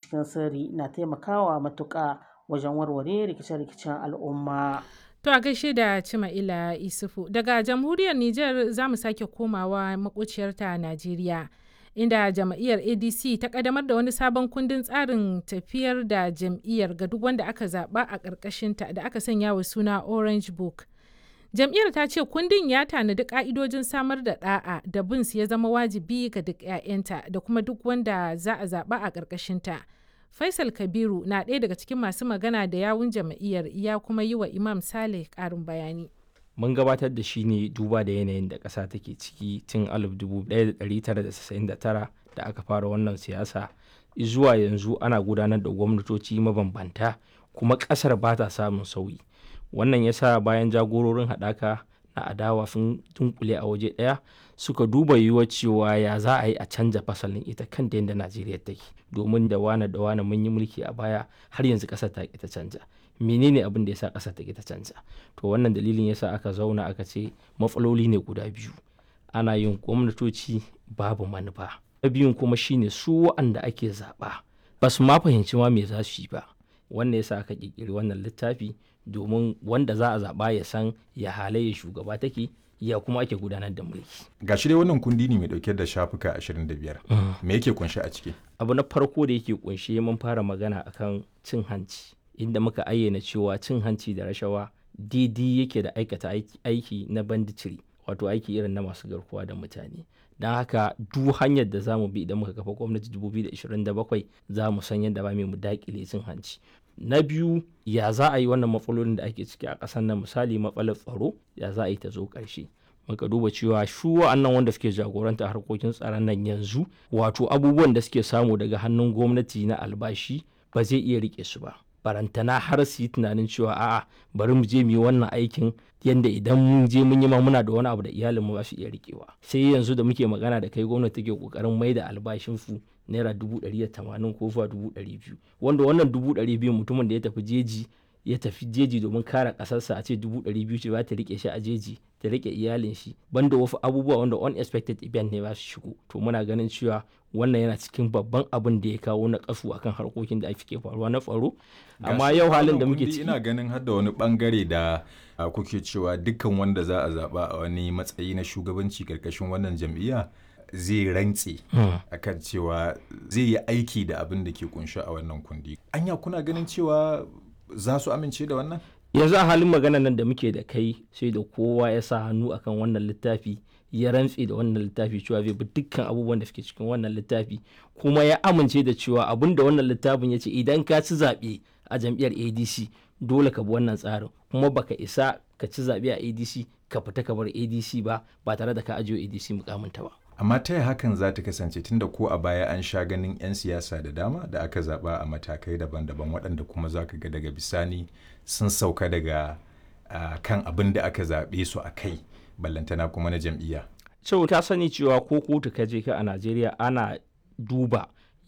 cikin sirri na taimakawa matuƙa wajen warware rikice-rikicen al'umma. To a gaishe da Cima'ila Isufu daga jamhuriyar Nijar za mu sake komawa maƙociyarta Najeriya. Inda jam'iyyar ADC ta ƙaddamar da wani sabon kundin tsarin tafiyar da jam'iyyar ga duk wanda aka zaɓa a ƙarƙashinta da aka sanya wa suna Orange Book. Jam'iyyar ta ce kundin ya tanadi ƙa'idojin samar da ɗa'a da bin su ya zama wajibi ga duk 'ya'yanta da kuma duk wanda za a zaɓa a ƙarƙashinta. Faisal Kabiru na ɗaya daga cikin masu magana da yawun jam'iyyar ya kuma yi wa Imam Saleh ƙarin bayani. Mun gabatar da shi ne duba da yanayin da ƙasa take ciki tun 1999 da aka fara wannan siyasa zuwa yanzu ana gudanar da gwamnatoci mabambanta kuma ƙasar ba ta samun sauyi. Wannan ya sa bayan jagororin haɗaka na adawa sun dunkule a waje ɗaya suka duba yiwuwar cewa ya za a yi a canja fasalin ita kanta yadda Najeriya take domin da wane da wane mun yi mulki a baya har yanzu ƙasar ta ta canja menene abin da ya sa ƙasar ta ta canja to wannan dalilin yasa aka zauna aka ce matsaloli ne guda biyu ana yin gwamnatoci babu manufa na biyun kuma shine su wa'anda ake zaɓa ba su ma fahimci ma me za su yi ba wannan yasa aka ƙirƙiri wannan littafi domin wanda za a zaɓa ya san ya halayya shugaba take ya kuma ake gudanar da mulki. Ga shi dai wannan kundi ne mai dauke da shafuka 25. Me yake kunshe a ciki? Abu na farko da yake kunshe mun fara magana akan cin hanci inda muka ayyana cewa cin hanci da rashawa daidai yake da aikata aiki na banditiri wato aiki irin na masu garkuwa da mutane. Don haka duk hanyar da za mu bi idan muka kafa gwamnati 2027 za mu san yadda ba mu dakile cin hanci. na biyu ya za a yi wannan matsalolin da ake ciki a ƙasar nan misali matsalar tsaro ya za a yi ta zo ƙarshe muka duba cewa shu wa'annan wanda suke jagoranta harkokin tsaron nan yanzu wato abubuwan da suke samu daga hannun gwamnati na albashi ba zai iya rike su ba barantana har su yi tunanin cewa a'a bari mu je mu yi wannan aikin yadda idan mun je mun yi ma muna da wani abu da iyalin mu ba su iya rikewa sai yanzu da muke magana da kai gwamnati take kokarin mai da albashin su naira dubu ɗari da tamanin ko zuwa dubu ɗari biyu wanda wannan dubu ɗari biyu mutumin da ya tafi jeji ya tafi jeji domin kare ƙasarsa a ce dubu ɗari biyu ce ba ta rike shi a jeji ta rike iyalin shi banda wasu abubuwa wanda unexpected event ne ba su shigo to muna ganin cewa wannan yana cikin babban abin da ya kawo na kasu akan harkokin da ake faruwa na tsaro amma yau halin da muke ciki ina ganin har da wani bangare da kuke cewa dukkan wanda za a zaba a wani matsayi na shugabanci karkashin wannan jam'iyya zai rantse akan cewa zai yi aiki da abin da ke kunshi a wannan kundi anya kuna ganin cewa za su amince da wannan yanzu a halin magana nan da muke da kai sai da kowa ya sa hannu akan wannan littafi ya rantse da wannan littafi cewa zai bi dukkan abubuwan da suke cikin wannan littafi kuma ya amince da cewa abin da wannan littafin ya ce idan ka ci zaɓe a jam'iyyar adc dole ka bi wannan tsarin kuma baka isa ka ci zaɓe a adc ka fita ka bar adc ba ba tare da ka ajiye adc mukaminta ba amma ta yi hakan za ta kasance tunda ko a baya an sha ganin 'yan siyasa da dama da aka zaba a matakai daban-daban waɗanda kuma za ka ga daga bisani sun sauka daga uh, kan abin da aka zaɓe su a kai ballantana kuma na jam'iyya. so ta sani cewa ko kotu ka je ka a najeriya ana duba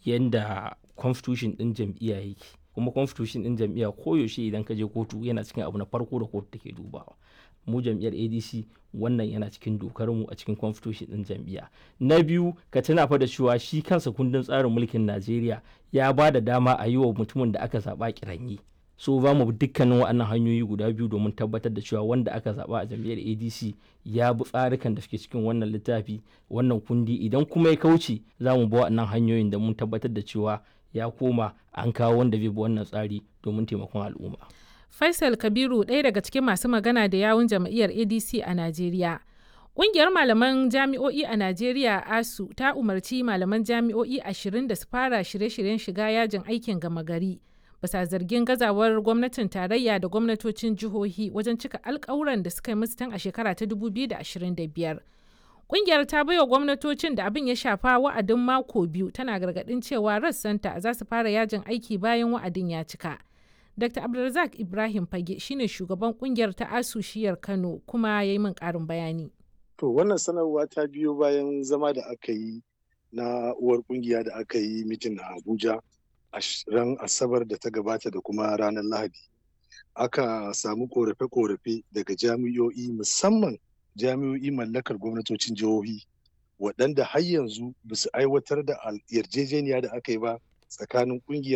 yadda constitution ɗin jam'iyya yake kuma constitution ɗin jam'iyya koyaushe idan ka je kotu yana cikin abu na farko da kotu take dubawa mu jam'iyyar adc wannan yana cikin dokar mu a cikin constitution din jam'iyya na biyu ka tuna fa da cewa shi kansa kundin tsarin mulkin najeriya ya ba da dama a yi wa mutumin da aka zaba kiranyi so za mu dukkanin waɗannan hanyoyi guda biyu domin tabbatar da cewa wanda aka zaba a jam'iyyar adc ya bi tsarikan da suke cikin wannan littafi wannan kundi idan kuma ya kauce za mu bi waɗannan hanyoyin da mun tabbatar da cewa ya koma an kawo wanda zai bi wannan tsari domin taimakon al'umma Faisal Kabiru ɗaya daga cikin masu magana da yawun jam'iyyar ADC a Najeriya. Ƙungiyar malaman jami'o'i a Najeriya ASU ta umarci malaman jami'o'i ashirin da su fara shirye-shiryen shiga yajin aikin gama gari. Basa zargin gazawar gwamnatin tarayya da gwamnatocin jihohi wajen cika alkawuran da suka yi musu tun a shekara ta 2025. Ƙungiyar ta baiwa gwamnatocin da abin ya shafa wa'adin mako biyu tana gargaɗin cewa rassanta za su fara yajin aiki bayan wa'adin ya cika. Dr. Abdulrazak Ibrahim Fage shine shugaban kungiyar ta ASU shiyar Kano kuma ya yi min ƙarin bayani. To wannan sanarwa ta biyo bayan zama da aka yi na uwar kungiya da aka yi mitin a Abuja a ran Asabar da ta gabata da kuma ranar Lahadi. Aka samu korafe-korafe daga jami'o'i musamman jami'o'i mallakar gwamnatocin jihohi waɗanda har yanzu ba su aiwatar da yarjejeniya da aka yi ba tsakanin kungiyar